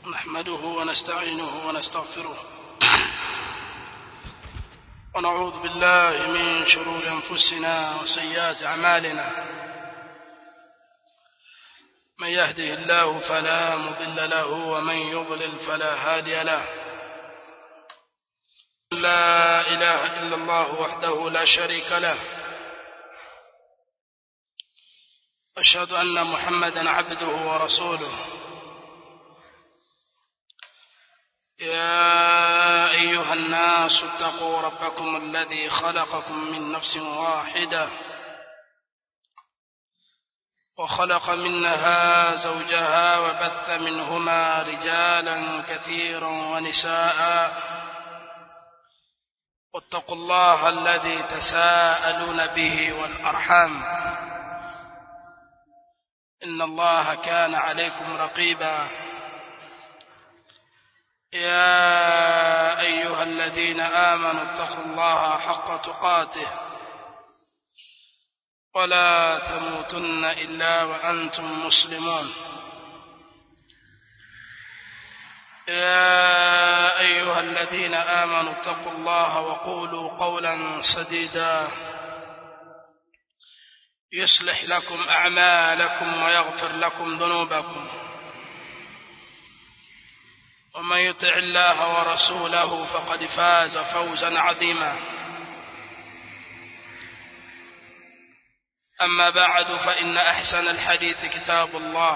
نحمده ونستعينه ونستغفره ونعوذ بالله من شرور أنفسنا وسيئات أعمالنا من يهده الله فلا مضل له ومن يضلل فلا هادي له لا إله إلا الله وحده لا شريك له أشهد أن محمدا عبده ورسوله يا أيها الناس اتقوا ربكم الذي خلقكم من نفس واحدة وخلق منها زوجها وبث منهما رجالا كثيرا ونساء واتقوا الله الذي تساءلون به والأرحام إن الله كان عليكم رقيبا يا أيها الذين آمنوا اتقوا الله حق تقاته ولا تموتن إلا وأنتم مسلمون يا أيها الذين آمنوا اتقوا الله وقولوا قولا سديدا يصلح لكم أعمالكم ويغفر لكم ذنوبكم ومن يطع الله ورسوله فقد فاز فوزا عظيما أما بعد فإن أحسن الحديث كتاب الله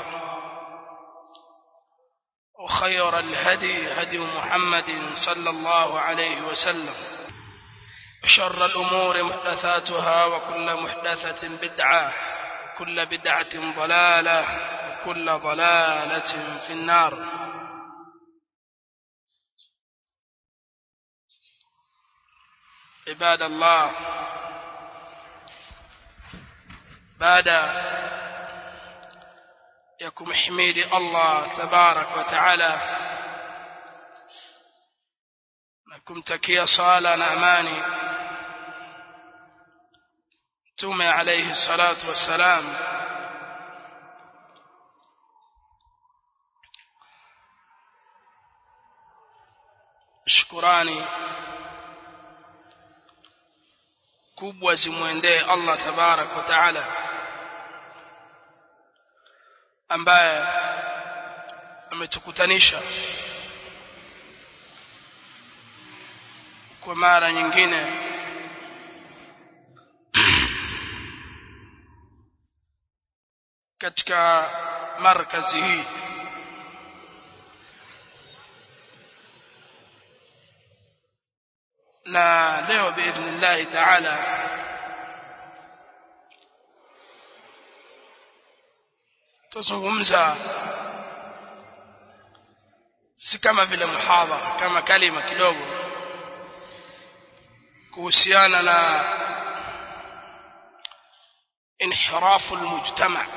وخير الهدي هدي محمد صلى الله عليه وسلم وشر الأمور محدثاتها وكل محدثة بدعة كل بدعة ضلالة وكل ضلالة في النار عباد الله بعد يكم حميد الله تبارك وتعالى نكم تكيا صالة نعماني تومي عليه الصلاة والسلام shukurani kubwa zimwendee Allah tabarak wa taala ambaye ametukutanisha kwa mara nyingine katika markazi hii na leo biidhnillahi taala tuzungumza si kama vile muhadhara kama kalima kidogo kuhusiana na inhirafu almujtama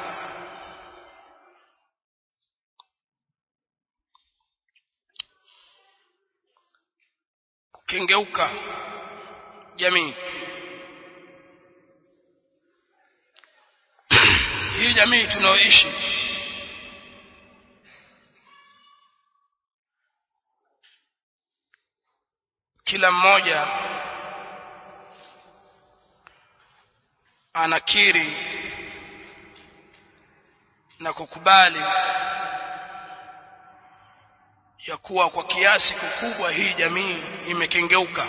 kukengeuka jamii hii jamii tunaoishi kila mmoja anakiri na kukubali ya kuwa kwa kiasi kikubwa hii jamii imekengeuka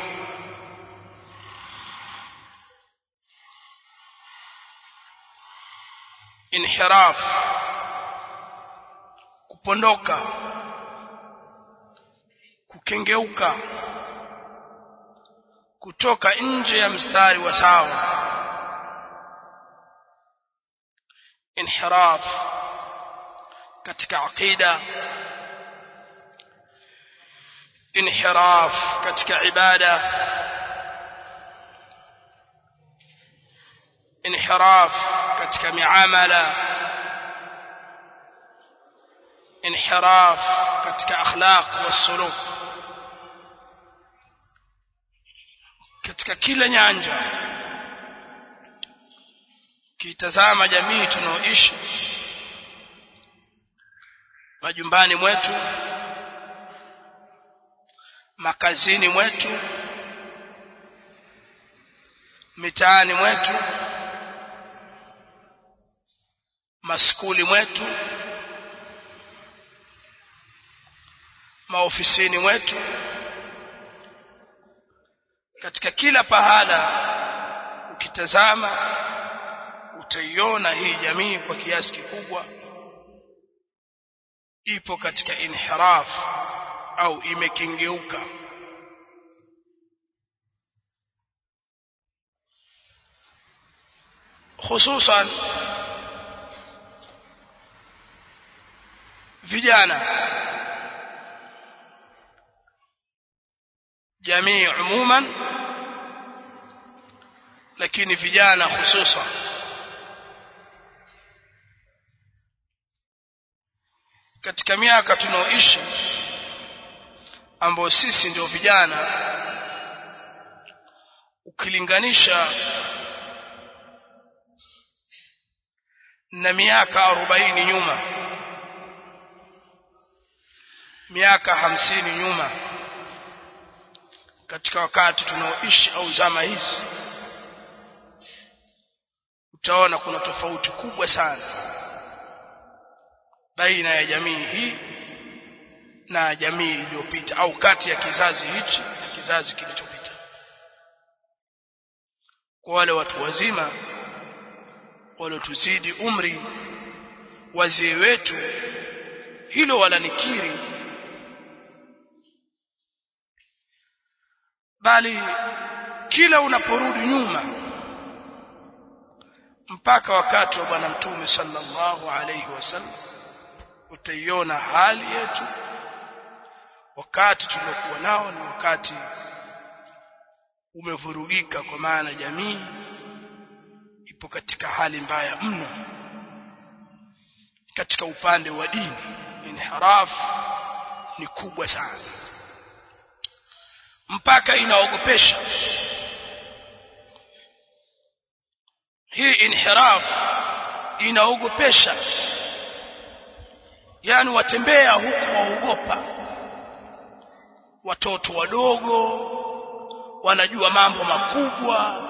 inhiraf kupondoka kukengeuka kutoka nje ya mstari wa sawa inhiraf katika aqida inhiraf katika ibada inhiraf katika miamala inhiraf katika akhlaq wasuluk katika kila nyanja kitazama jamii tunaoishi majumbani mwetu makazini mwetu mitaani mwetu maskuli mwetu maofisini mwetu katika kila pahala ukitazama utaiona hii jamii kwa kiasi kikubwa ipo katika inhiraf au imekengeuka hususan vijana jamii umuman lakini vijana hususan katika miaka tunaoishi ambao sisi ndio vijana ukilinganisha na miaka arobaini nyuma miaka hamsini nyuma katika wakati tunaoishi au zama hizi utaona kuna tofauti kubwa sana baina ya jamii hii na jamii iliyopita au kati ya kizazi hichi na kizazi kilichopita kwa wale watu wazima waliotuzidi umri wazee wetu hilo walanikiri bali kila unaporudi nyuma mpaka wakati wa bwana mtume sallallahu alayhi wasallam utaiona hali yetu wakati tuliokuwa nao ni wakati umevurugika kwa maana jamii ipo katika hali mbaya mno katika upande wa dini inhiraf ni kubwa sana mpaka inaogopesha hii inhiraf inaogopesha yani watembea huku waogopa watoto wadogo wanajua mambo makubwa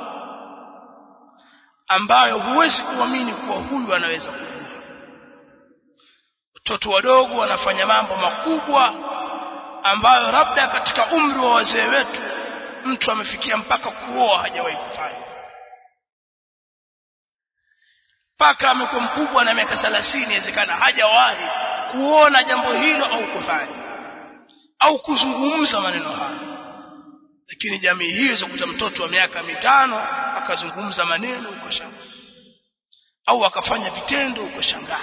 ambayo huwezi kuamini kuwa huyu anaweza kujua watoto wadogo wanafanya mambo makubwa ambayo labda katika umri wa wazee wetu mtu amefikia mpaka kuoa hajawahi kufanya mpaka amekuwa mkubwa na miaka 30 inawezekana hajawahi kuona jambo hilo au kufanya au kuzungumza maneno hayo lakini jamii hiyo zakuta mtoto wa miaka mitano akazungumza maneno uko shangaa au akafanya vitendo uko shangaa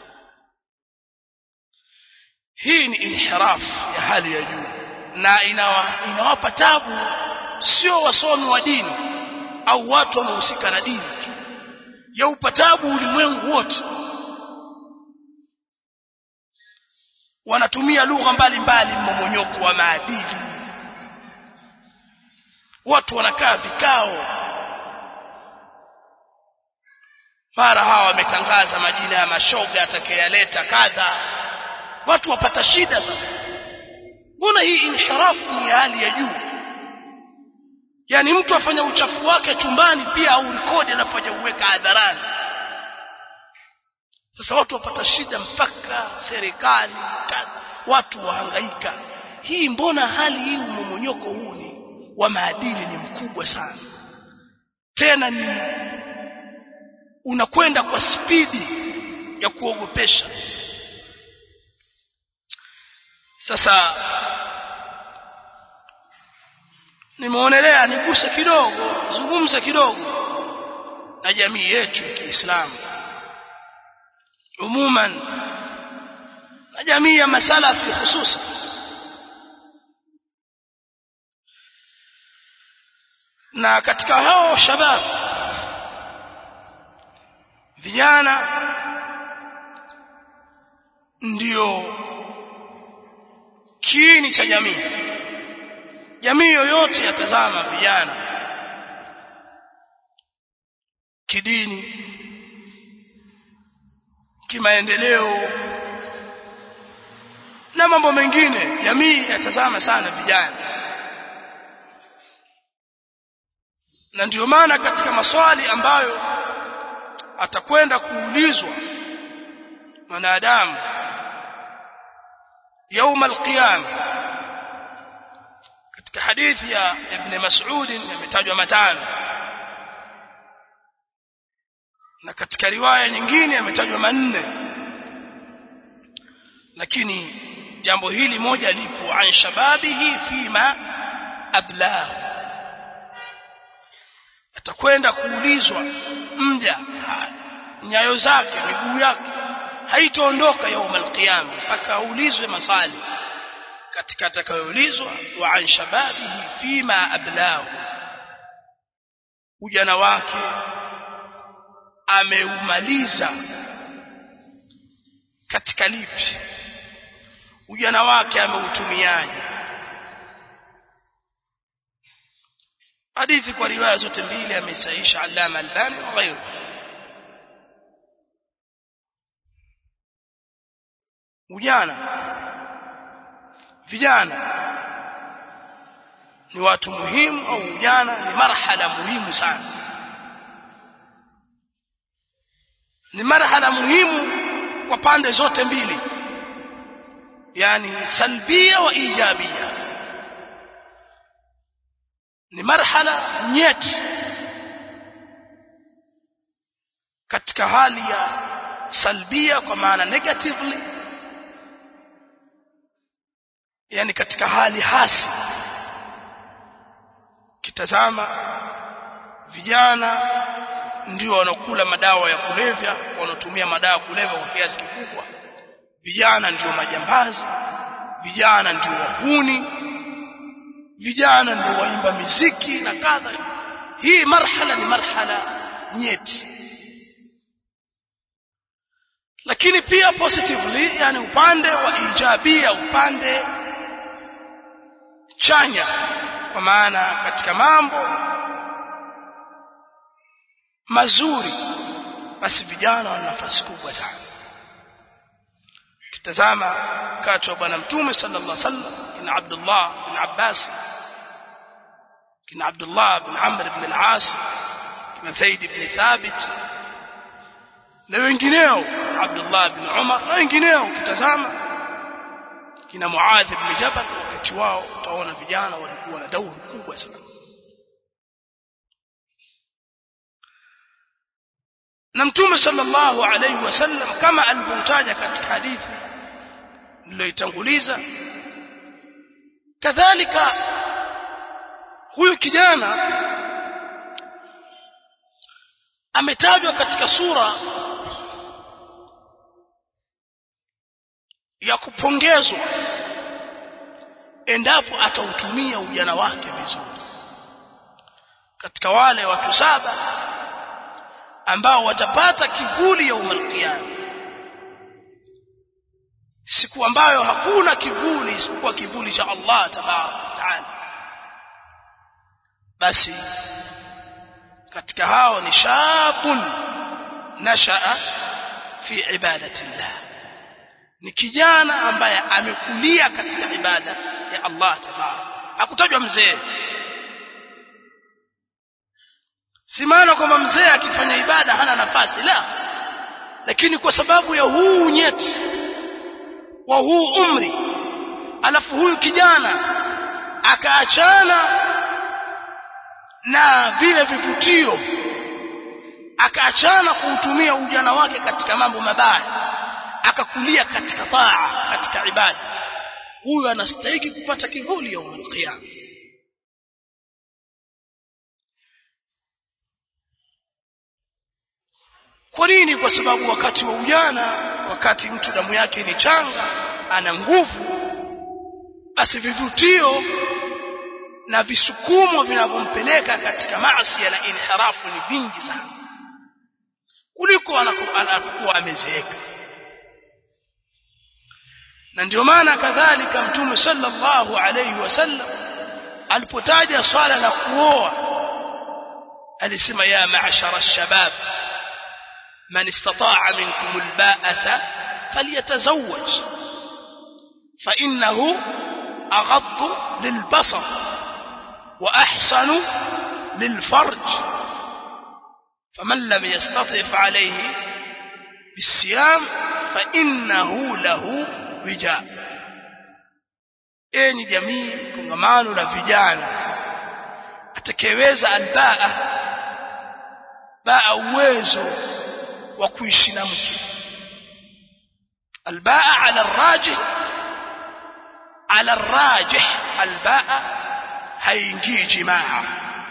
hii ni inhiraf ya hali ya juu na inawa, inawapa tabu sio wasomi wa dini au watu wanaohusika na dini tu yaupa tabu ulimwengu wote wanatumia lugha mbalimbali mmomonyoko wa maadili watu wanakaa vikao mara hawa wametangaza majina ya mashoga atakayaleta kadha watu wapata shida sasa mbona hii inhirafu ni hali ya juu yani mtu afanya uchafu wake chumbani pia au rekodi anafanya uweka hadharani sasa watu wapata shida mpaka serikali kadha watu wahangaika hii mbona hali hii umomonyoko huu ni wa maadili ni mkubwa sana tena ni unakwenda kwa spidi ya kuogopesha sasa nimeonelea niguse kidogo zungumze kidogo na jamii yetu ya Kiislamu umuman na jamii ya masalafi hususan na katika hao shabab vijana ndio kiini cha jamii jamii yoyote yatazama vijana kidini kimaendeleo na mambo mengine jamii yatazama sana vijana na ndiyo maana katika maswali ambayo atakwenda kuulizwa mwanadamu يوم القيامة katika hadithi ya Ibn Mas'ud yametajwa matano na katika riwaya nyingine yametajwa manne lakini jambo hili moja lipo an shababihi fima ablahu atakwenda kuulizwa mja nyayo zake miguu yake haitaondoka يوم القيامه mpaka aulizwe maswali katika atakayoulizwa wa an shababihi fima ablahu ujana wake ameumaliza katika lipi ujana wake ameutumiaje hadithi kwa riwaya zote mbili amesaisha Allama Albani wa ghairu ujana vijana ni watu muhimu au ujana ni marhala muhimu sana ni marhala muhimu kwa pande zote mbili yani salbia wa ijabia ni marhala nyeti katika hali ya salbia kwa maana negatively yani katika hali hasi kitazama vijana ndio wanaokula madawa ya kulevya wanaotumia madawa ya kulevya kwa kiasi kikubwa vijana ndio majambazi vijana ndio wahuni vijana ndio waimba miziki na kadha hii marhala ni marhala nyeti lakini pia positively yani upande wa ijabia upande chanya kwa maana katika mambo mazuri basi vijana wana nafasi kubwa sana kitazama wakati wa bwana mtume sallallahu alaihi wasallam kina Abdullah bin Abbas kina Abdullah bin Amr ibn al-As kina Zaid ibn Thabit na wengineo Abdullah bin Umar na wengineo kitazama kina Muadh ibn Jabal wakati wao utaona vijana walikuwa na dauri kubwa sana na mtume sallallahu alaihi wasallam kama alivyotaja katika hadithi niliyoitanguliza kadhalika huyu kijana ametajwa katika sura ya kupongezwa endapo atautumia ujana wake vizuri katika wale watu saba ambao watapata kivuli ya umalkiyama siku ambayo hakuna kivuli isipokuwa kivuli cha Allah tabaraka taala basi katika hao ni shabun nashaa fi ibadati llah ni kijana ambaye amekulia katika ibada ya Allah tabaraka hakutajwa mzee si maana kwamba mzee akifanya ibada hana nafasi la lakini kwa sababu ya huu nyeti wa huu umri alafu huyu kijana akaachana na vile vivutio akaachana kuutumia ujana wake katika mambo mabaya akakulia katika taa katika ibada huyu anastahili kupata kivuli ya qiyama kwa nini kwa sababu wakati wa ujana wakati mtu damu yake ni changa ana nguvu basi vivutio na visukumo vinavyompeleka katika maasi na inhirafu ni vingi sana kuliko anapokuwa amezeeka na ndio maana kadhalika mtume sallallahu alayhi wasallam alipotaja swala la kuoa alisema ya ma'shara shabab man istata'a minkum alba'ata falyatazawwaj فإنه أغض للبصر وأحسن للفرج فمن لم يستطع فعليه بالصيام فإنه له وجاء enyi jamii kongamano la vijana atakayeweza albaa baa uwezo wa kuishi na mke albaa ala rajih ala rajih albaa haingii jimaa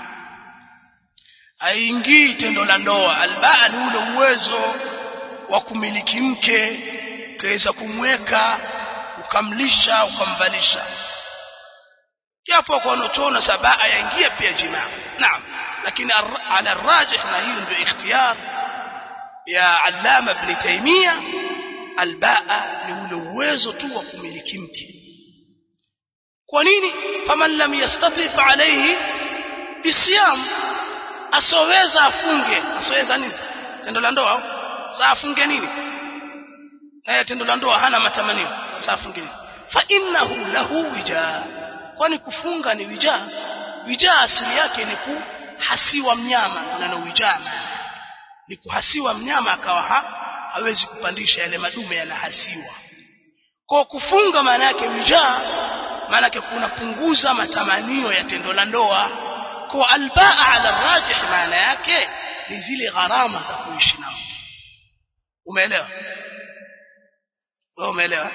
haingii tendo la ndoa albaa ni ule uwezo wa kumiliki mke ukaweza kumweka ukamlisha ukamvalisha japo kwa wanachoona sabaa yaingia pia jimaa naam lakini ala rajih na hiyo ndio ikhtiyar ya allama ibn taymiya albaa ni ule uwezo tu wa kumiliki mke kwa nini faman lam yastati fa alayhi bisiyam asoweza afunge asoweza nini tendo la ndoa saa afunge nini naye tendo la ndoa hana matamanio saa afunge nini fa innahu lahu wija kwani kufunga ni wija wija asili yake ni kuhasiwa mnyama na wijama ni kuhasiwa mnyama akawa ha, hawezi kupandisha yale madume yanahasiwa kwa kufunga maana yake wija maana yake kunapunguza matamanio ya tendo la ndoa kwa albaa ala rajih maana yake ni zile gharama za kuishi nao umeelewa wewe umeelewa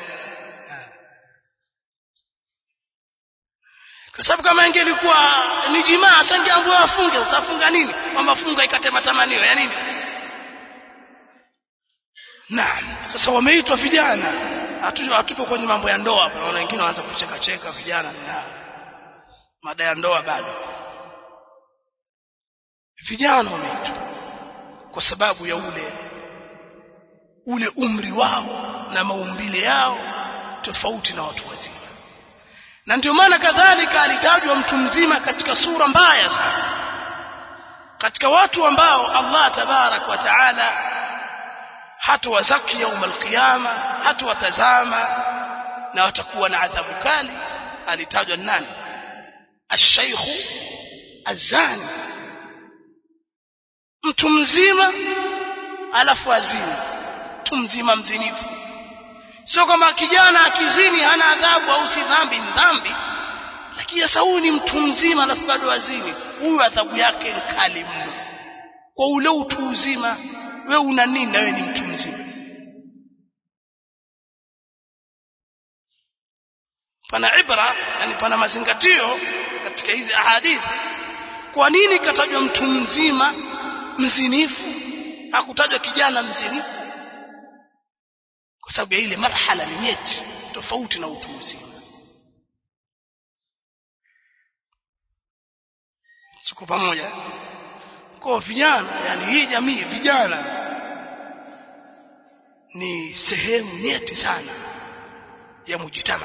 kwa sababu kama ingelikuwa ni jimaa asangeambiwa afunge sasa afunga nini kwamba funga ikate matamanio ya nini naam sasa wameitwa vijana hatupo hatupo kwenye mambo ya ndoa hapa naona wengine wanaanza kucheka cheka vijana na mada ya ndoa bado vijana wameitwa kwa sababu ya ule ule umri wao na maumbile yao tofauti na watu wazima na ndio maana kadhalika alitajwa mtu mzima katika sura mbaya sana katika watu ambao Allah tabarak wa taala hatawazaki yaum alqiyama hatawatazama na watakuwa na adhabu kali alitajwa nani ashaykhu azani mtu mzima alafu azini mtu mzima mzinifu sio kama kijana akizini hana adhabu au si dhambi ni dhambi lakini sasa huyu ni mtu mzima alafu bado azini huyu adhabu yake ni kali mno kwa ule utu uzima we una nini na wewe ni mtu mzima pana ibra yani pana mazingatio katika hizi ahadithi kwa nini katajwa mtu mzima mzinifu hakutajwa kijana mzinifu kwa sababu ya ile marhala ni nyeti tofauti na utu uzima siko pamoja kwa vijana yani hii jamii vijana ni sehemu nyeti sana ya mujitama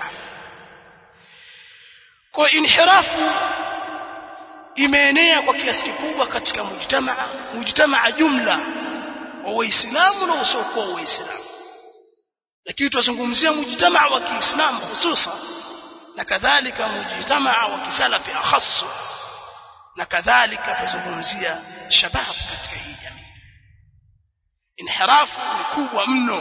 kwa inhirafu imeenea kwa kiasi kikubwa katika mujtamaa mujtamaa jumla wa waislamu na usiokuwa waislamu lakini tunazungumzia mujtamaa wa kiislamu hususan na kadhalika mujtamaa wa kisalafi akhassu na kadhalika tuzungumzia shabab katika hii jamii inhirafu ni kubwa mno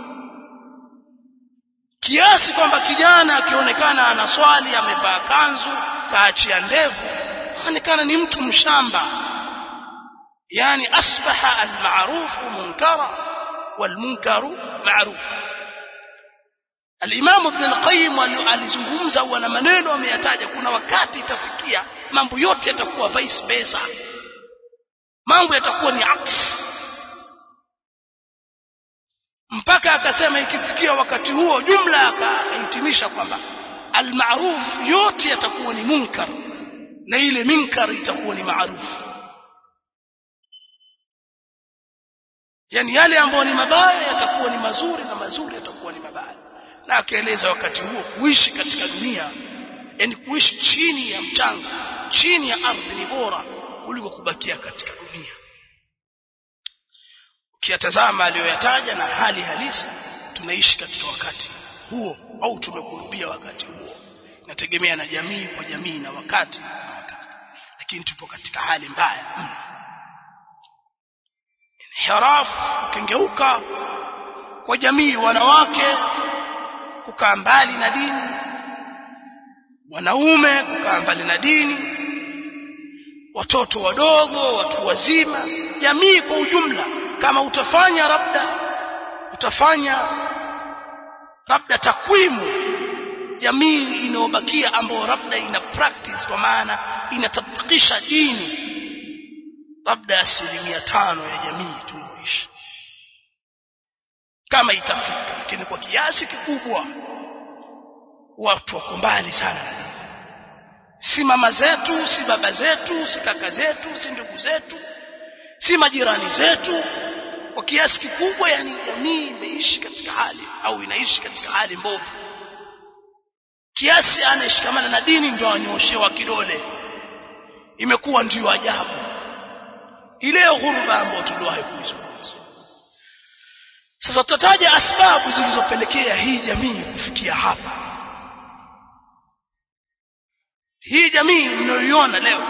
kiasi kwamba kijana akionekana anaswali amevaa kanzu kaachia ndevu anaonekana ni mtu mshamba yani asbaha almaarufu munkara walmunkaru maarufu Al-Imam Ibn al-Qayyim alizungumza au ana maneno ameyataja kuna wakati itafikia mambo yote yatakuwa vice versa mambo yatakuwa ni aks mpaka akasema ikifikia wakati huo jumla akahitimisha kwamba almaruf yote yatakuwa ni munkar na ile munkar itakuwa ni maarufu yani yale ambayo ni mabaya yatakuwa ni mazuri na mazuri yatakuwa ni mabaya na akaeleza wakati huo kuishi katika dunia yani kuishi chini ya mchanga chini ya ardhi ni bora kuliko kubakia katika dunia ukiyatazama aliyoyataja na hali halisi tunaishi katika wakati huo au tumekurubia wakati huo inategemea na jamii kwa jamii na wakati na wakati lakini tupo katika hali mbaya mno inhiraf ukengeuka kwa jamii wanawake kukaa mbali na dini wanaume kukaa mbali na dini watoto wadogo watu wazima jamii kwa ujumla kama utafanya labda utafanya labda takwimu jamii inayobakia ambayo labda ina practice kwa maana inatabikisha dini labda asilimia tano ya jamii tunaoishi kama itafika lakini kwa kiasi kikubwa watu wako mbali sana na dini si mama zetu si baba zetu si kaka zetu si ndugu zetu si majirani zetu kwa kiasi kikubwa yani jamii imeishi katika hali au inaishi katika hali mbovu kiasi anayeshikamana na dini ndio anyoshewa kidole imekuwa ndiyo ajabu ile ghuruba ambayo tuliwahi kuizungumza sasa tutataja asbabu zilizopelekea hii jamii kufikia hapa hii jamii mnayoiona leo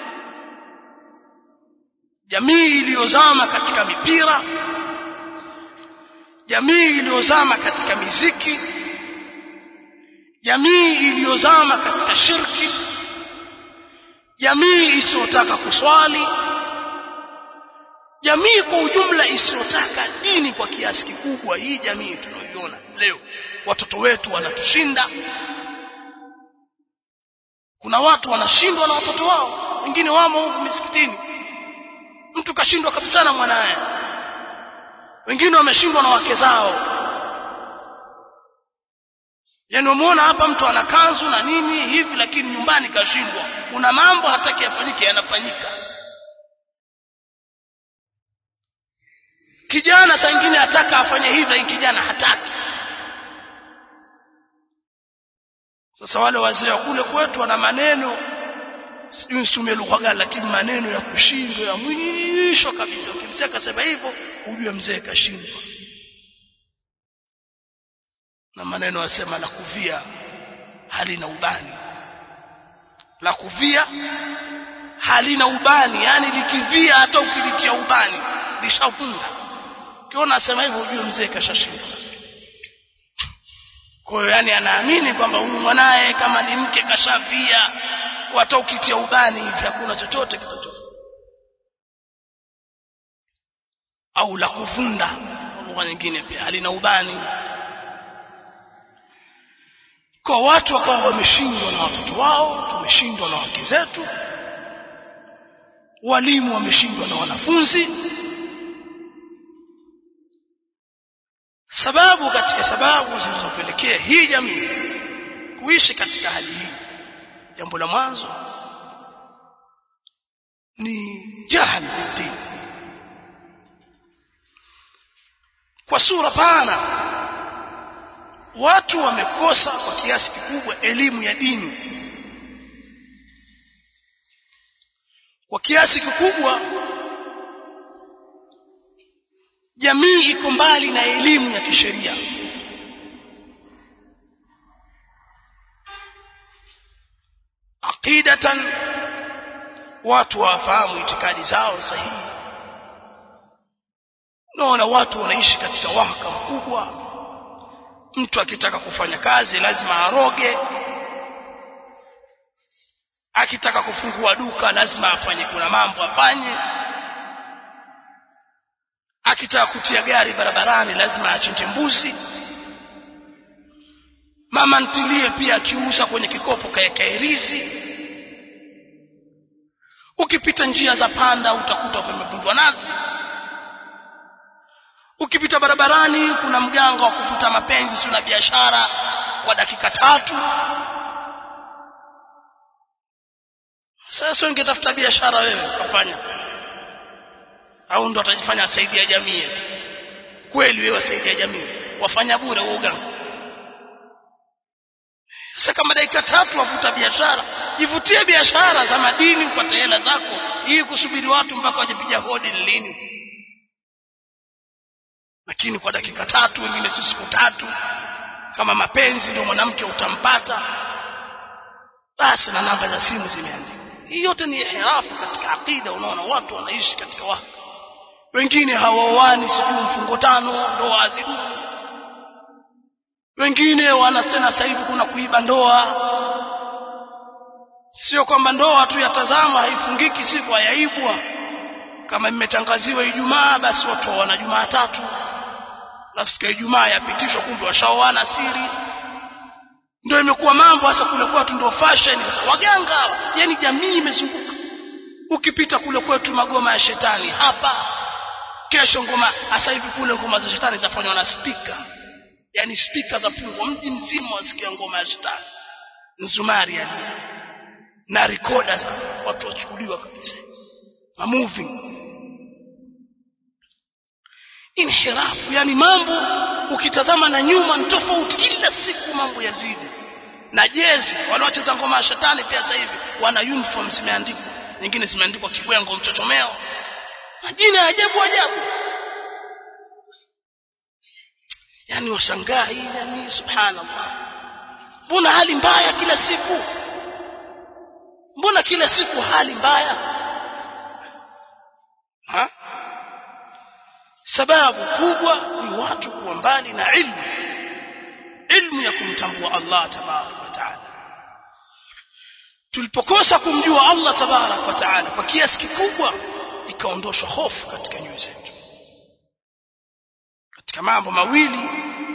jamii iliyozama katika mipira jamii iliyozama katika miziki jamii iliyozama katika shirki jamii isiyotaka kuswali jamii kwa ujumla isiyotaka dini kwa kiasi kikubwa hii jamii tunayoiona leo watoto wetu wanatushinda kuna watu wanashindwa na watoto wao wengine wamo huku misikitini mtu kashindwa kabisa na mwanaye wengine wameshindwa na wake zao yaani umeona hapa mtu ana kanzu na nini hivi lakini nyumbani kashindwa kuna mambo hataki yafanyike yanafanyika kijana saa ingine ataka afanye hivi lakini kijana hataki sasa wale wazee wa kule kwetu wana maneno sijui nisumie lugha gani lakini maneno ya kushindwa ya mwisho kabisa ukimsikia akasema hivyo ujue mzee kashindwa na maneno yasema la kuvia halina ubani la kuvia halina ubani yani likivia hata ukilitia ubani lishavunda ukiona asema hivyo ujue mzee kashashindwa kwa hiyo yani anaamini kwamba huyu mwanaye kama ni mke kashavia hata ukitia ubani hivi hakuna chochote kitachofanya au la kuvunda lugha nyingine pia halina ubani kwa watu wakawa wameshindwa na watoto wao tumeshindwa na wake zetu walimu wameshindwa na wanafunzi sababu katika sababu zilizopelekea hii jamii kuishi katika hali hii jambo la mwanzo ni jahal bidin kwa sura pana watu wamekosa kwa kiasi kikubwa elimu ya dini kwa kiasi kikubwa jamii iko mbali na elimu ya kisheria aqidatan watu wafahamu itikadi zao sahihi naona watu wanaishi katika wahaka mkubwa mtu akitaka kufanya kazi lazima aroge akitaka kufungua duka lazima afanye kuna mambo afanye akitaka kutia gari barabarani lazima achinje mbuzi mama ntilie pia akiuza kwenye kikopo kaekaerizi ukipita njia za panda utakuta pamevunjwa nazi ukipita barabarani kuna mganga wa kuvuta mapenzi tuna biashara kwa dakika tatu sasa ungetafuta biashara wewe ukafanya au ndo atajifanya asaidia jamii eti kweli wewe wasaidia jamii wafanya bure wa uganga sasa kama dakika tatu wavuta biashara jivutie biashara za madini upate hela zako hii kusubiri watu mpaka wajipiga hodi ni lini lakini kwa dakika tatu wengine si siku tatu kama mapenzi ndio mwanamke utampata basi na namba za simu zimeandikwa hii yote ni ihrafu katika akida unaona watu wanaishi katika waka wengine hawaoani sijui mfungo tano ndoa hazidumu wengine wanasema sasa hivi kuna kuiba ndoa sio kwamba ndoa tu yatazama haifungiki siku hayaibwa kama imetangaziwa Ijumaa basi watu wana Jumaa tatu alafu siku ya Ijumaa yapitishwa kumbe washaoana siri ndio imekuwa mambo hasa kule kwetu ndio fashion sasa waganga yani jamii imezunguka ukipita kule kwetu magoma ya shetani hapa kesho ngoma hasa hivi kule ngoma za shetani zafanywa na speaker yani speaker za fungwa mji mzima wasikia ngoma ya shetani nzumari yani na recorder za watu wachukuliwa kabisa ma moving inhirafu yani mambo ukitazama na nyuma ni tofauti kila siku mambo yazidi na jezi wanaocheza ngoma ya shetani pia sasa hivi wana uniform zimeandikwa nyingine zimeandikwa kibwengo mchochomeo majina ya ajabu ajabu yani washangaa hii jamii subhanallah mbona hali mbaya kila siku mbona kila siku hali mbaya ha? sababu kubwa ni watu kuwa mbali na ilmu ilmu ya kumtambua Allah tabarak wa taala tulipokosa kumjua Allah tabarak wa taala kwa kiasi kikubwa ikaondoshwa hofu katika nyoyo zetu katika mambo mawili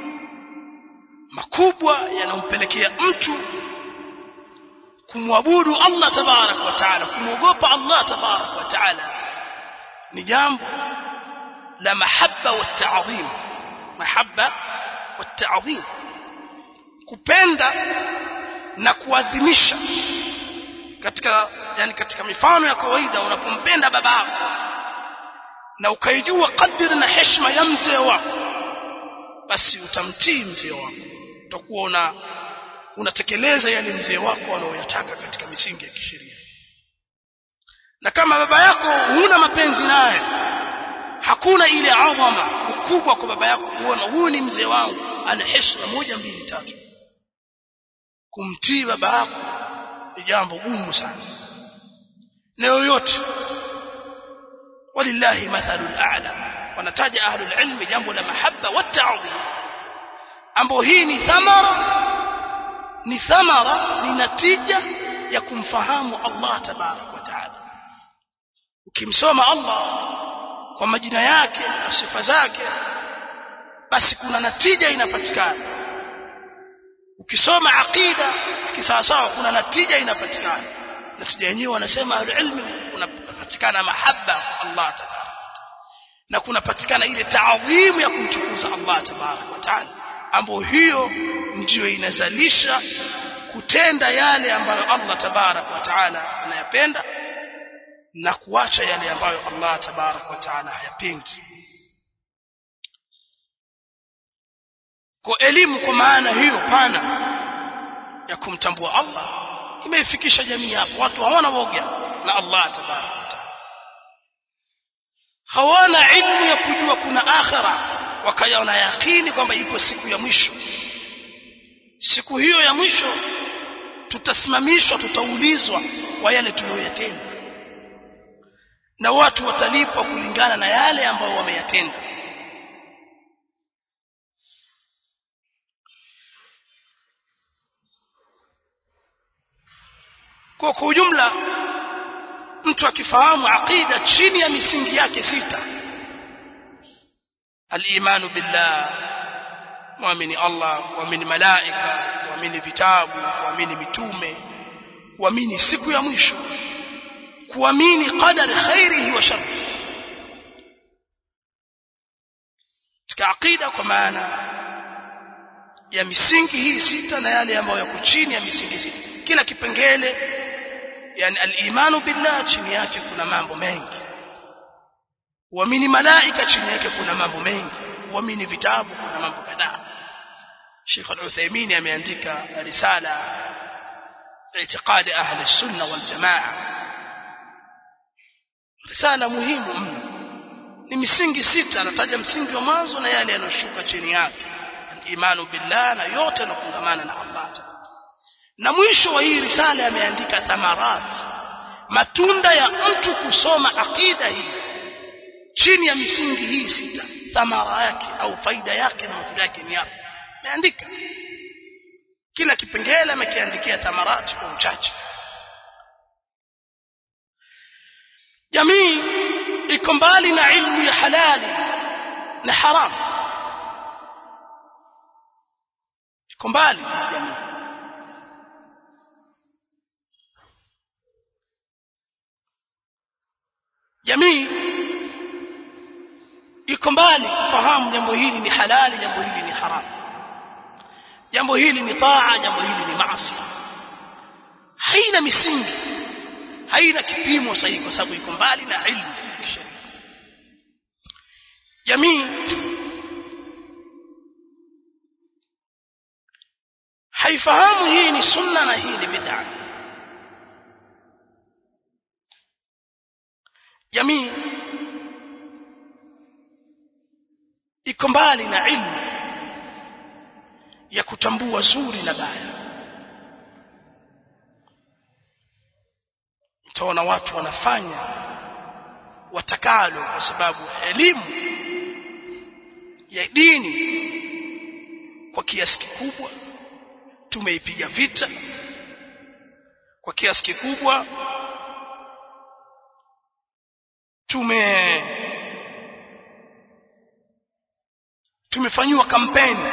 makubwa yanampelekea mtu kumwabudu Allah tabarak wa taala kumwogopa Allah tabarak wa taala ni jambo la mahabba wa ta'zim mahabba wa ta'zim kupenda na kuadhimisha katika yani katika mifano ya kawaida unapompenda baba yako na ukaijua kadiri na heshima ya mzee wako basi utamtii mzee wako utakuwa una unatekeleza yale mzee wako anayoyataka katika misingi ya kisheria na kama baba yako huna mapenzi naye hakuna ile adhama ukubwa kwa baba yako kuona huyu ni mzee wangu ana heshima moja mbili tatu kumtii baba yako ni jambo gumu sana na yoyote walillahi mathalul a'la wanataja ahlul ilmi jambo la mahabba wa ta'dhim ambapo hii ni thamara ni thamara ni natija ya kumfahamu Allah tabarak wa taala ukimsoma Allah kwa majina yake na sifa zake basi kuna natija inapatikana ukisoma aqida kisawasawa kuna natija inapatikana natija yenyewe wanasema ahlulilmi kunapatikana mahabba kwa Allah tabarak na kunapatikana ile taadhimu ya kumtukuza Allah tabarak wa taala ambayo hiyo ndiyo inazalisha kutenda yale ambayo Allah tabarak wa taala anayapenda na kuacha yale ambayo Allah tabarak wa taala hayapendi kwa elimu kwa maana hiyo pana ya kumtambua Allah imeifikisha jamii hapo watu hawana woga na Allah tabarak wa taala hawana ilmu ya kujua kuna akhira wakayaona yakini kwamba ipo siku ya mwisho siku hiyo ya mwisho tutasimamishwa tutaulizwa kwa yale tuliyoyatenda na watu watalipwa kulingana na yale ambayo wameyatenda kwa kwa ujumla mtu akifahamu aqida chini ya misingi yake sita al-imanu billah muamini Allah muamini malaika muamini vitabu muamini mitume kuamini siku ya mwisho kuamini qadari khairihi wa sharrihi katika aqida kwa maana ya misingi hii sita na yale ambayo yako chini ya misingi sita kila kipengele yani al-imanu billah chini yake kuna mambo mengi uamini malaika chini yake kuna mambo mengi uamini vitabu kuna mambo kadhaa Sheikh Al-Uthaymeen ameandika risala i'tiqad ahli sunna wal jamaa risala muhimu mno ni misingi sita anataja msingi wa mwanzo na yale yanayoshuka chini yake imanu billah na yote yanafungamana na Allah na mwisho wa hii risala ameandika thamarat matunda ya mtu kusoma aqida hii chini ya misingi hii sita thamara yake au faida yake na matunda yake ni yapi ameandika kila kipengele amekiandikia thamarati kwa uchache jamii iko mbali na ilmu ya halali na haramu iko mbali jamii jamii iko mbali kufahamu jambo hili ni halali jambo hili ni haramu jambo hili ni taa jambo hili ni maasi haina misingi haina kipimo sahihi kwa sababu iko mbali na ilmu kisheria jamii haifahamu hii ni sunna na hii ni bid'a jamii iko mbali na ilmu ya kutambua zuri na baya utaona watu wanafanya watakalo kwa sababu elimu ya dini kwa kiasi kikubwa tumeipiga vita kwa kiasi kikubwa tume tumefanyiwa kampeni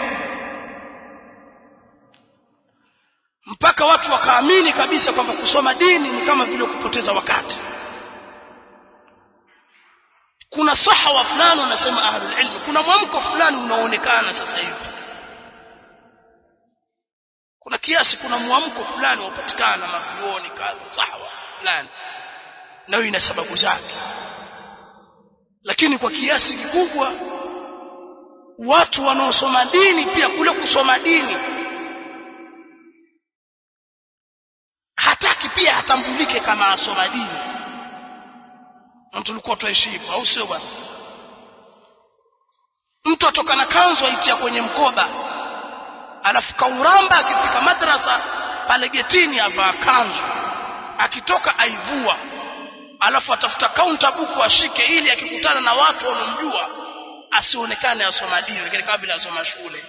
mpaka watu wakaamini kabisa kwamba kusoma dini ni kama vile kupoteza wakati kuna sahawa fulani wanasema ahlul ilm kuna mwamko fulani unaoonekana sasa hivi kuna kiasi kuna mwamko fulani unapatikana mavioni kadha sahawa fulani nayo ina sababu zake lakini kwa kiasi kikubwa watu wanaosoma dini pia kule kusoma dini hataki pia atambulike kama asoma dini na tulikuwa tuheshimu au sio bwana mtu atoka na kanzu aitia kwenye mkoba alafu kauramba akifika madrasa pale getini avaa kanzu akitoka aivua alafu atafuta kaunta buku ashike ili akikutana na watu wanaomjua asionekane asoma dini lakini kama vile asoma shule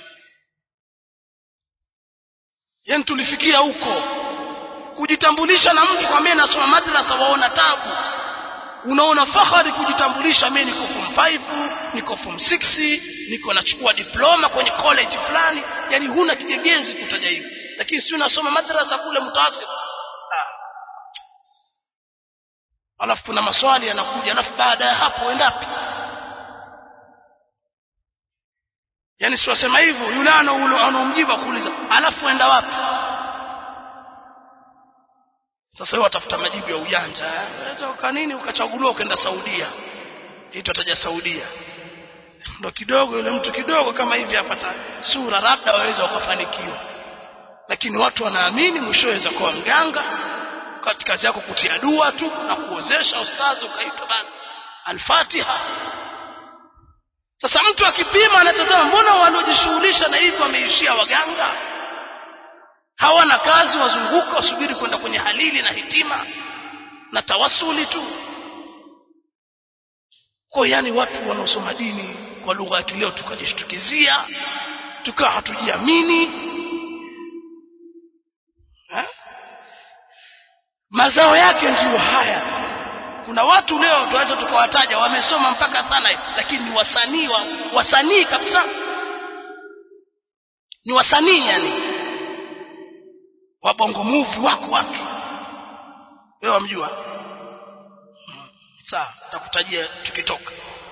yani tulifikia huko kujitambulisha na mtu kwa mimi nasoma madrasa waona tabu unaona fahari kujitambulisha mimi niko form 5 niko form 6 niko nachukua diploma kwenye college fulani yani huna kigegezi kutaja hivi lakini si unasoma madrasa kule mtaasib ah. alafu kuna maswali yanakuja alafu baada ya hapo endapi yani si wasema hivyo yule anaomjibu kuuliza alafu enda wapi sasa wewe watafuta majibu ya ujanja unaweza uka nini ukachaguliwa ukaenda Saudia hiyo taja Saudia ndo kidogo yule mtu kidogo kama hivi apata sura labda waweza wakafanikiwa lakini watu wanaamini mwisho waweza kuwa mganga katika kazi yako kutia dua tu na kuozesha ustazi ukaitwa basi al-Fatiha sasa mtu akipima anatazama mbona waliojishughulisha na hivyo wameishia waganga hawana kazi wazunguka wasubiri kwenda kwenye halili na hitima na tawasuli tu kwa yani watu wanaosoma dini kwa lugha ya kileo tukajishtukizia tukawa hatujiamini ha? mazao yake ndiyo haya kuna watu leo tunaweza tukawataja wamesoma mpaka thana lakini ni wasanii wa, wasanii kabisa ni wasanii yani wa bongo movie wako watu wewe wamjua sawa takutajia tukitoka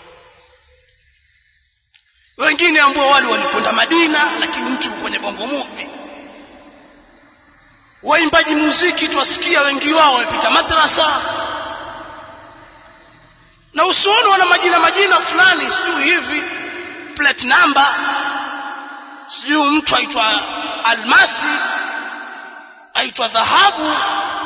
wengine ambao wale walikwenda Madina lakini mtu kwenye bongo movie waimbaji muziki twasikia wengi wao wamepita madrasa na usioni wana majina majina fulani sijui hivi plate number sijui mtu aitwa almasi aitwa dhahabu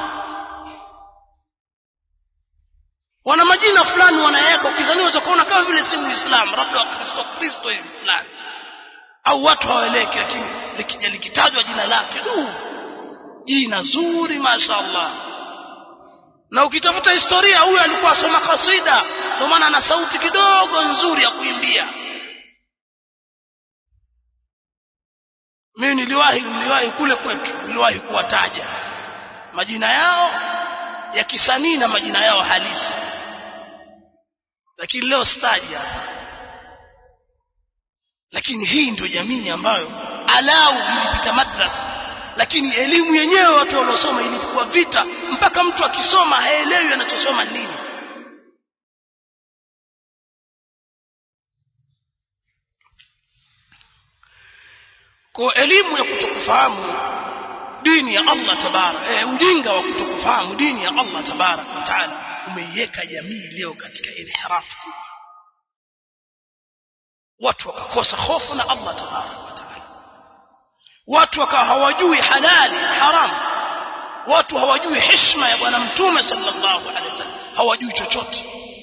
wana majina fulani wanaweka ukizania unaweza kuona kama vile si muislamu labda wakristo kristo hivi fulani au watu hawaeleki lakini likija likitajwa jina lake du jina zuri mashaallah na ukitafuta historia huyo alikuwa asoma kasida ndio maana ana sauti kidogo nzuri ya kuimbia mimi niliwahi niliwahi kule kwetu niliwahi kuwataja majina yao ya kisanii na majina yao halisi lakini leo staji hapa lakini hii ndio jamii ambayo alau ilipita madrasa lakini elimu yenyewe watu waliosoma ilikuwa vita mpaka mtu akisoma haelewi anachosoma nini kwa elimu ya kutokufahamu dini ya Allah tabarak e, ujinga wa kutokufahamu dini ya Allah tabarak wa taala umeiweka jamii leo katika inhirafu kubwa watu wakakosa hofu na Allah tabarak wa taala watu wakawa hawajui halali haramu watu hawajui heshima ya bwana mtume sallallahu alaihi wasallam hawajui chochote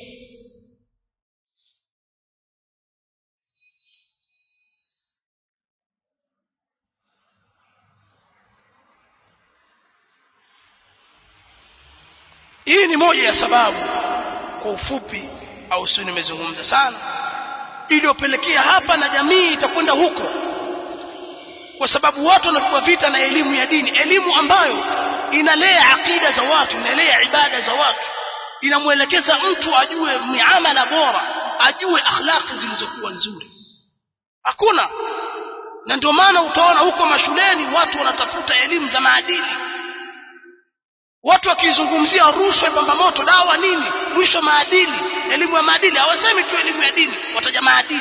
hii ni moja ya sababu kwa ufupi au sio nimezungumza sana iliyopelekea hapa na jamii itakwenda huko kwa sababu watu wanapigwa vita na elimu ya dini elimu ambayo inalea akida za watu inalea ibada za watu inamwelekeza mtu ajue miamala bora ajue akhlaqi zilizokuwa nzuri hakuna na ndio maana utaona huko mashuleni watu wanatafuta elimu za maadili watu wakizungumzia rushwa pamba moto dawa nini mwisho maadili elimu ya maadili hawasemi tu elimu ya dini wataja maadili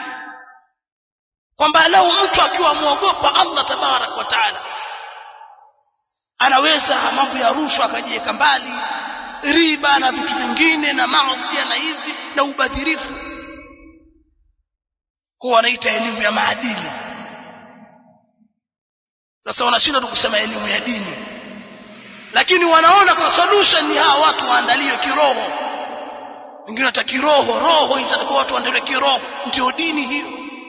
kwamba lau mtu akiwa muogopa Allah tabarak wa taala anaweza mambo ya rushwa akajiweka mbali riba na vitu vingine na maasi na hivi na ubadhirifu kwa wanaita elimu ya maadili sasa wanashinda tu kusema elimu ya dini lakini wanaona kwa solution ni hawa watu waandaliwe kiroho wengine hata kiroho roho hizi atakuwa watu waandaliwe kiroho ndio dini hiyo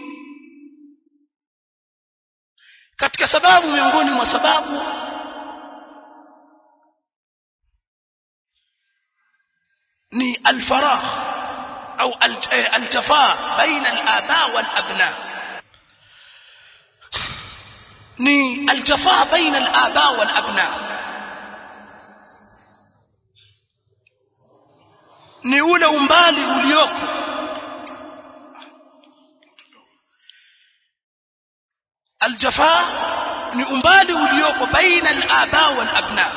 katika sababu miongoni mwa sababu ni alfaragh au altafaa baina alaba walabna ni altafaa baina alaba walabna ni ule umbali ulioko aljafa ni umbali ulioko baina alaba walabna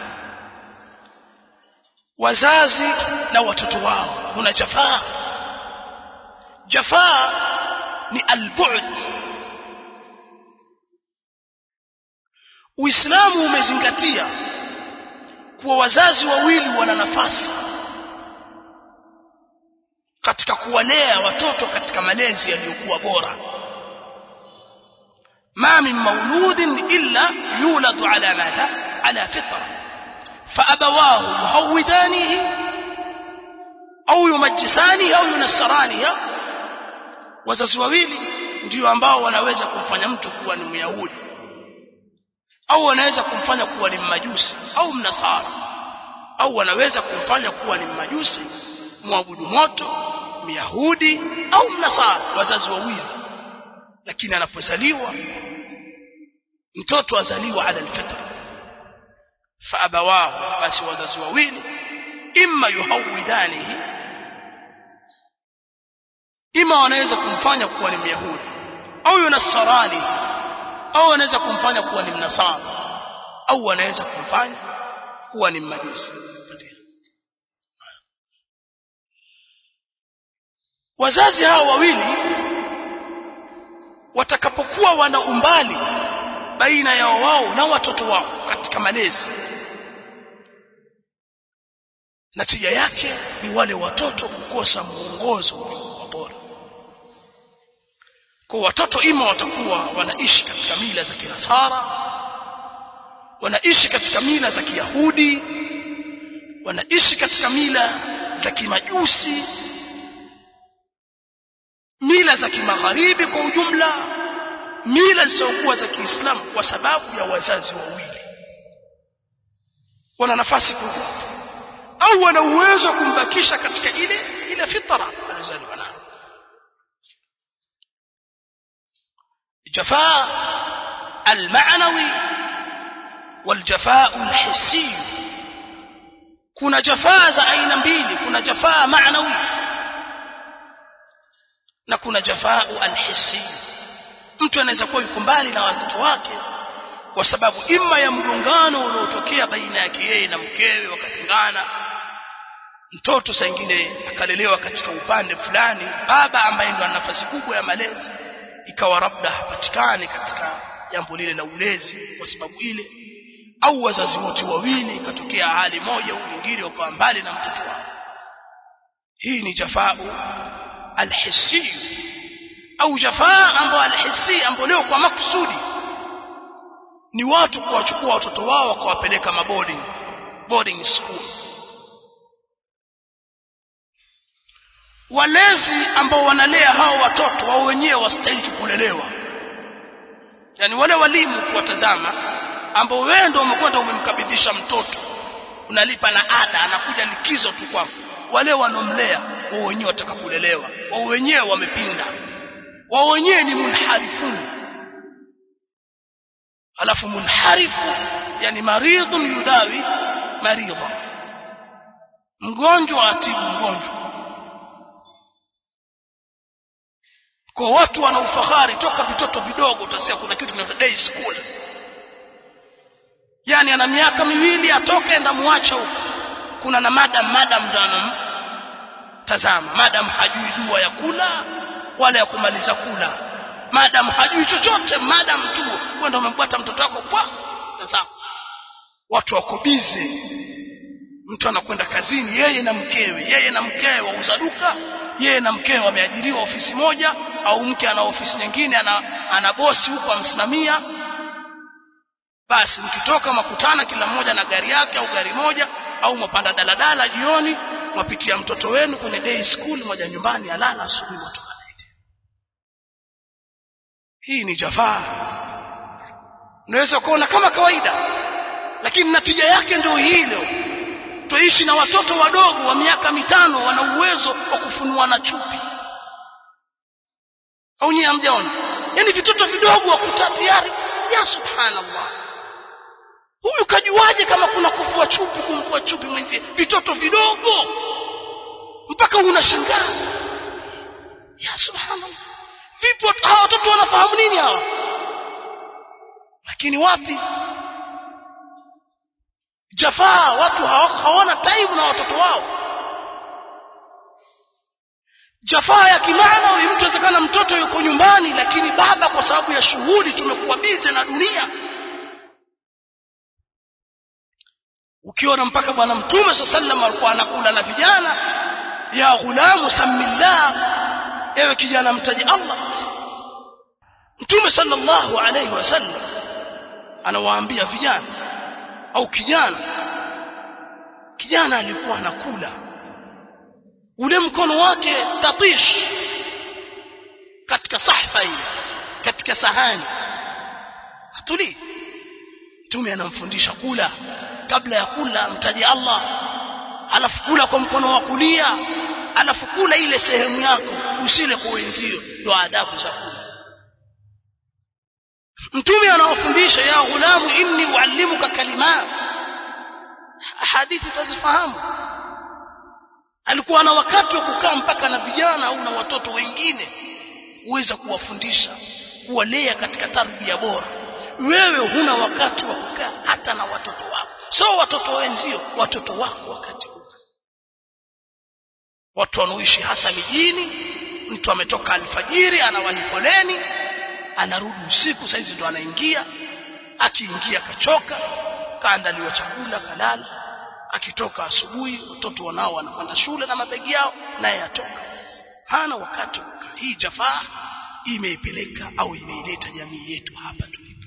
wazazi na watoto wao kuna jafaa jafaa ni albu'd Uislamu umezingatia kuwa wazazi wawili wana nafasi katika kuwalea watoto katika malezi yaliyokuwa bora ما من مولود إلا يولد على ماذا على فطرة فأبواه يهودانه أو يمجسانه أو ينصرانه wazazi wawili ndio ambao wanaweza kumfanya mtu kuwa ni myahudi au wanaweza kumfanya kuwa ni mmajusi au mnasara au wanaweza kumfanya kuwa ni mmajusi mwabudu moto myahudi au mnasara wazazi wawili lakini anapozaliwa mtoto azaliwa ala alfitra faabawahu basi wazazi wawili imma yuhawidanihi ima wanaweza kumfanya kuwa ni myahudi au yunasarani au wanaweza kumfanya kuwa ni mnasara au wanaweza kumfanya kuwa ni mmajusi wazazi hao wawili watakapokuwa wana umbali baina yao wao na watoto wao katika malezi natija yake ni wale watoto kukosa mwongozo bora kwa watoto ima watakuwa wanaishi katika mila za kinasara wanaishi katika mila za kiyahudi wanaishi katika mila za kimajusi mila za kimagharibi kwa ujumla mila zisizokuwa za Kiislamu kwa sababu ya wazazi wawili wana nafasi kubwa au wana uwezo wa kumbakisha katika ile ile fitra alizaliwa nayo jafaa almaanawi waljafaa alhissi kuna jafaa za aina mbili kuna jafaa maanawi na kuna jafaa alhissi mtu anaweza kuwa yuko mbali na watoto wake kwa sababu imma ya mgongano unaotokea baina yake yeye na mkewe wakatengana mtoto saa ingine akalelewa katika upande fulani baba ambaye ndo ana nafasi kubwa ya malezi ikawa labda hapatikani katika jambo lile la ulezi kwa sababu ile au wazazi wote wawili ikatokea hali moja au nyingine wakawa mbali na mtoto wao hii ni jafaa alhissi au jafaa ambayo alhissi ambayo leo kwa makusudi ni watu kuwachukua watoto wao wakawapeleka maboarding boarding schools walezi ambao wanalea hao watoto wao wenyewe wastahili kulelewa yani wale walimu kuwatazama ambao wewe ndio umekwenda umemkabidhisha mtoto unalipa na ada anakuja likizo tu kwako wale wanomlea wao wenyewe watakakulelewa wao wenyewe wamepinda wao wenyewe ni munharifun alafu munharifu yani maridhun yudawi maridha mgonjwa atibu mgonjwa kwa watu wana ufahari toka vitoto vidogo utasikia kuna kitu kinaitwa day school yani ana miaka miwili atoke enda muacha huko kuna na madam madam ndo tazama madam hajui dua ya kula wala ya kumaliza kula madam hajui chochote madam tu kwenda umempata mtoto wako kwa tazama watu wako bize mtu anakwenda kazini yeye na mkewe yeye na mkewe wauza duka yeye na mkewe wameajiriwa ofisi moja au mke ana ofisi nyingine ana, ana bosi huko amsimamia basi mkitoka makutana kila mmoja na gari yake au gari moja au mwapanda daladala jioni mwapitia mtoto wenu kwenye day school moja nyumbani alala asubuhi mwatoka hii ni jafaa unaweza kuona kama kawaida lakini natija yake ndio hilo tuishi na watoto wadogo wa miaka mitano wana uwezo wa kufunua na chupi au nyie hamjaona yani vitoto vidogo wakuta tayari ya subhanallah huyu kajuaje kama kuna kufua chupi kumvua chupi mwenzie vitoto vidogo mpaka unashangaa ya subhanallah vipo hawa watoto wanafahamu nini hawa lakini wapi jafaa watu hawana time na watoto wao jafaa ya kimaana huyu mtu awezekana mtoto yuko nyumbani lakini baba kwa sababu ya shughuli tumekuwa bize na dunia ukiona mpaka bwana mtume saa sallam alikuwa anakula na vijana ya ghulamu samillah ewe kijana mtaji allah mtume sallallahu alayhi wasallam anawaambia vijana au kijana kijana alikuwa anakula ule mkono wake tatish katika sahfa ile katika sahani atulii mtume anamfundisha kula kabla ya kula mtaji Allah alafu kula kwa mkono wa kulia alafu kula ile sehemu yako usile kwa wenzio ndio adabu za kula mtume anawafundisha ya ghulamu inni uallimuka kalimat hadithi tazifahamu alikuwa na wakati wa kukaa mpaka na vijana au na watoto wengine uweza kuwafundisha kuwalea katika tarbia bora wewe huna wakati wa kukaa hata na watoto wako so watoto wenzio watoto wako wakati huu watu wanaoishi hasa mijini mtu ametoka alfajiri anawahi foleni anarudi usiku saizi ndo anaingia akiingia kachoka kaandaliwa chakula kalala akitoka asubuhi watoto wanao wanakwenda shule na mabegi yao naye atoka hana wakati kukaa hii jafaa imeipeleka au imeileta jamii yetu hapa tulipo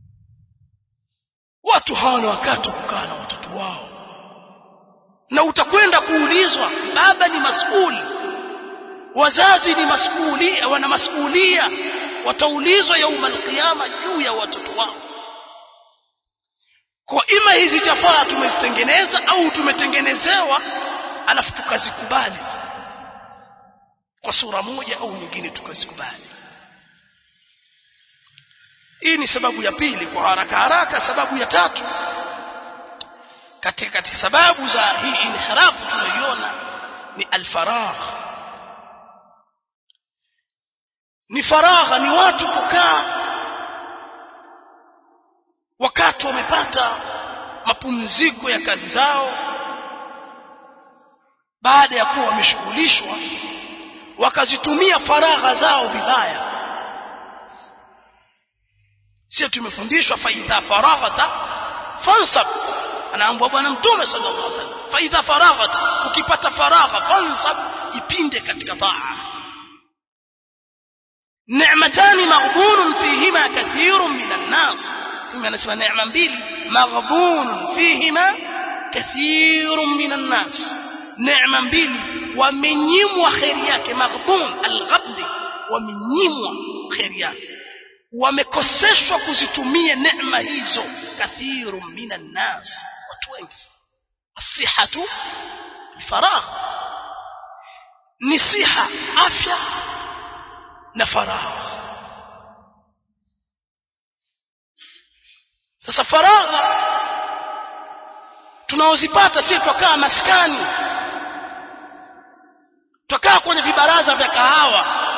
watu hawana wakati kukaa na watoto wao na utakwenda kuulizwa baba ni masuli wazazi ni masuli wana masulia wataulizwa yauma alqiyama juu ya watoto wao kwa ima hizi jafaa tumezitengeneza au tumetengenezewa alafu tukazikubali kwa sura moja au nyingine tukazikubali hii ni sababu ya pili kwa haraka haraka sababu ya tatu katika katika sababu za hii inhirafu tunayoiona ni alfaragh ni faragha ni watu kukaa wakati wamepata mapumziko ya kazi zao baada ya kuwa wameshughulishwa wakazitumia faragha zao vibaya sio tumefundishwa faidha faraghata fansab anaambwa bwana mtume sallallahu alaihi wasallam faidha faraghata ukipata faragha fansab ipinde katika taa ni'matani maghbunun fihima kathirun minan nas mtume anasema neema mbili maghbunun fihima kathirun minan nas neema mbili wamenyimwa khairi yake maghbun alghabni wamenyimwa khairi yake wamekoseshwa kuzitumia neema hizo kathiru minan nas watu wengi asihatu faragh ni siha afya na faragh sasa faragha tunaozipata si twakaa maskani twakaa kwenye vibaraza vya kahawa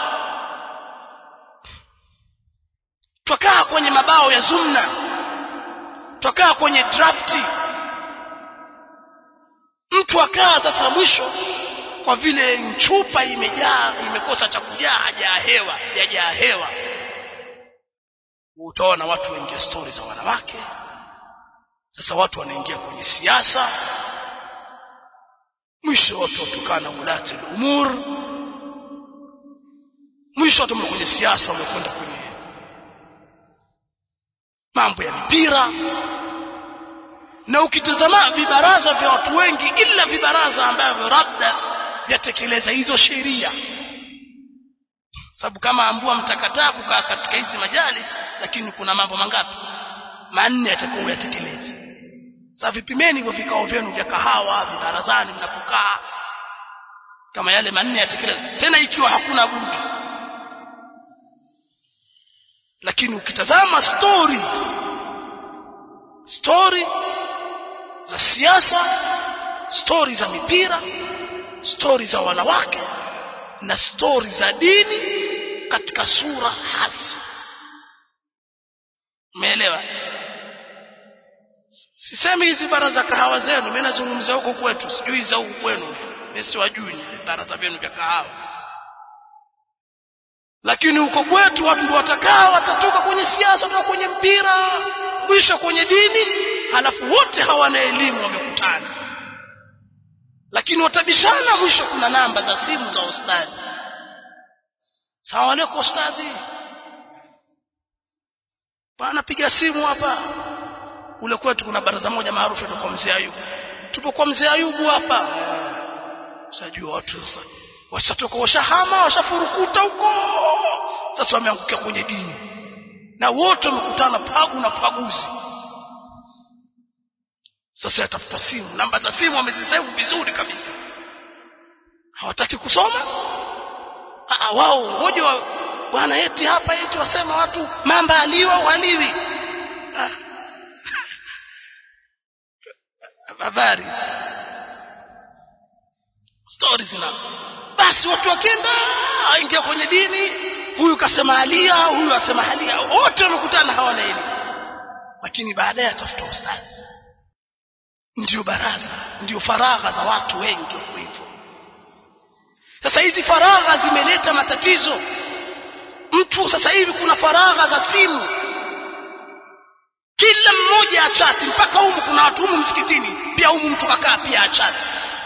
twakaa kwenye mabao ya zumna twakaa kwenye drafti mtu akaa sasa mwisho kwa vile chupa imejaa imekosa cha kujaa hajaa hewa yajaa hewa utaona watu waingia stori za wanawake sasa watu wanaingia kwenye siasa mwisho watu watukana ulati umur mwisho watu kwenye siasa wamekwenda kwenye mambo ya mipira na ukitazama vibaraza vya watu wengi ila vibaraza ambavyo labda vyatekeleza hizo sheria sababu kama ambua mtakataa kukaa katika hizi majalis lakini kuna mambo mangapi manne yatakuwa uyatekeleze sasa vipimeni hivyo vikao vyenu vya kahawa vibarazani mnapokaa kama yale manne yatekeleze tena ikiwa hakuna budi lakini ukitazama story story za siasa story za mipira story za wanawake na story za dini katika sura hasi umeelewa sisemi hizi baraza kahawa zenu mimi nazungumzia huko kwetu sijui za huko kwenu mimi siwajui baraza vyenu vya kahawa lakini huko kwetu watu ndio watakaa watatoka kwenye siasa kutoka kwenye mpira mwisho kwenye dini halafu wote hawana elimu wamekutana lakini watabishana mwisho kuna namba za simu za ustadhi sawa aleko ustadhi bana piga simu hapa kule kwetu kuna baraza moja maarufu kwa mzee Ayubu tupo kwa mzee Ayubu hapa sajua watu sasa washatoka washahama washafurukuta huko sasa wameangukia kwenye dini na wote wamekutana pagu na paguzi sasa yatafuta simu namba za simu wamezisevu vizuri kabisa hawataki kusoma ah wao ngoja wa, bwana eti hapa eti wasema watu mamba aliwa waliwi ah. habari stories na basi watu wakenda aingia kwenye dini huyu kasema alia huyu asema halia wote wamekutana hawana elimu lakini baadaye atafuta ustazi ndio baraza ndio faragha za watu wengi wako hivyo sasa hizi faragha zimeleta matatizo mtu sasa hivi kuna faragha za simu kila mmoja achati mpaka humu kuna watu humu msikitini pia humu mtu kakaa pia achati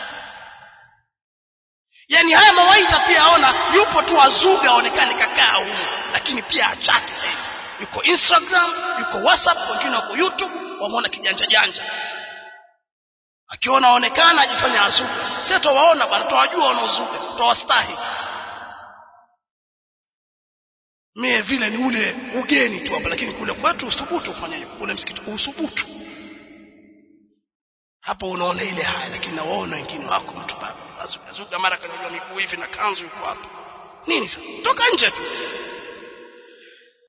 yani haya mawaidha pia aona yupo tu azuga aonekane kakaa humu lakini pia achati sasa yuko instagram yuko whatsapp wengine wako youtube wameona kijanja janja akiona aonekana ajifanya azuga sisi tuwaona bwana tuwajua wanaozuga tuwastahi mie vile ni ule ugeni tu hapa lakini kule kwetu usubutu kufanya hivyo kule msikiti usubutu hapo unaona ile haya lakini nawaona wengine wako mtu baba azuka mara kanajua miguu hivi na kanzu yuko hapa nini sasa toka nje tu